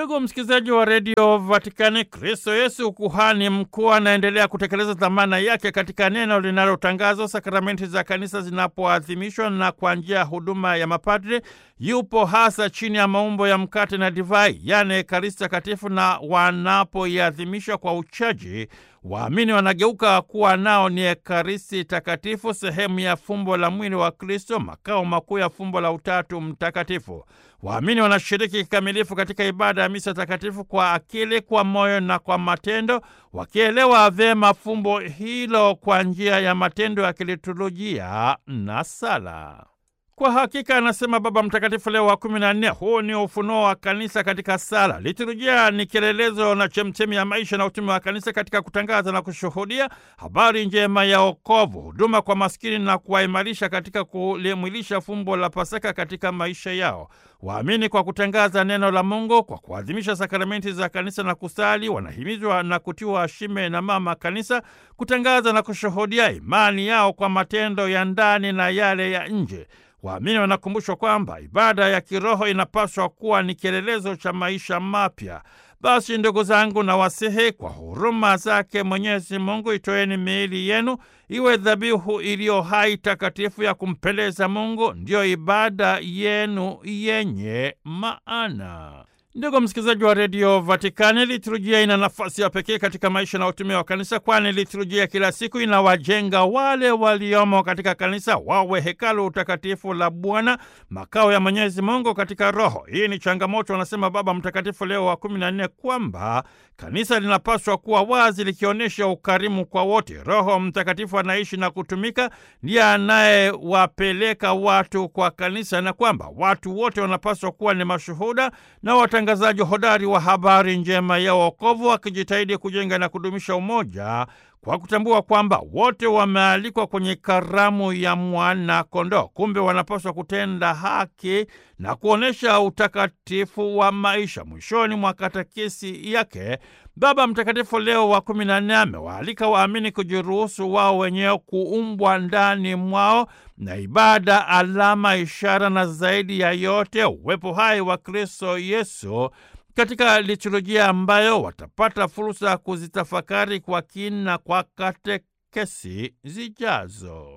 Ndugu msikilizaji wa redio Vatikani, Kristo Yesu kuhani mkuu anaendelea kutekeleza dhamana yake katika neno linalotangazwa sakramenti za kanisa zinapoadhimishwa, na kwa njia ya huduma ya mapadri yupo hasa chini ya maumbo ya mkate na divai, yaani Ekaristi Takatifu, na wanapoiadhimisha kwa uchaji waamini wanageuka kuwa nao ni Ekaristi Takatifu, sehemu ya fumbo la mwili wa Kristo, makao makuu ya fumbo la Utatu Mtakatifu. Waamini wanashiriki kikamilifu katika ibada ya misa takatifu kwa akili, kwa moyo na kwa matendo, wakielewa vyema fumbo hilo kwa njia ya matendo ya kiliturujia na sala. Kwa hakika, anasema Baba Mtakatifu Leo wa kumi na nne, huu ni ufunuo wa kanisa katika sala. Liturujia ni kielelezo na chemchemi ya maisha na utume wa kanisa katika kutangaza na kushuhudia habari njema ya wokovu, huduma kwa maskini na kuwaimarisha katika kulimwilisha fumbo la Pasaka katika maisha yao. Waamini kwa kutangaza neno la Mungu, kwa kuadhimisha sakramenti za kanisa na kusali, wanahimizwa na kutiwa shime na mama kanisa kutangaza na kushuhudia imani yao kwa matendo ya ndani na yale ya nje. Waamini wanakumbushwa kwamba ibada ya kiroho inapaswa kuwa ni kielelezo cha maisha mapya. Basi ndugu zangu, na wasihi kwa huruma zake Mwenyezi Mungu, itoeni miili yenu iwe dhabihu iliyo hai, takatifu, ya kumpendeza Mungu, ndiyo ibada yenu yenye maana. Ndugu msikilizaji wa redio Vatikani, liturujia ina nafasi ya pekee katika maisha na utume wa kanisa, kwani liturujia kila siku inawajenga wale waliomo katika kanisa wawe hekalu utakatifu la Bwana, makao ya Mwenyezi Mungu katika Roho. Hii ni changamoto, anasema Baba Mtakatifu Leo wa kumi na nne, kwamba kanisa linapaswa kuwa wazi, likionyesha ukarimu kwa wote. Roho Mtakatifu anaishi na kutumika, ndiye anayewapeleka watu kwa kanisa, na kwamba watu wote wanapaswa kuwa ni mashuhuda na watangazaji hodari wa habari njema ya wokovu, wakijitahidi kujenga na kudumisha umoja kwa kutambua kwamba wote wamealikwa kwenye karamu ya mwana-kondoo. Kumbe wanapaswa kutenda haki na kuonyesha utakatifu wa maisha. Mwishoni mwa katekesi yake, Baba Mtakatifu Leo wa kumi na nne amewaalika waamini kujiruhusu wao wenyewe kuumbwa ndani mwao na ibada, alama, ishara na zaidi ya yote uwepo hai wa Kristo Yesu katika liturujia ambayo watapata fursa ya kuzitafakari kwa kina kwa katekesi zijazo.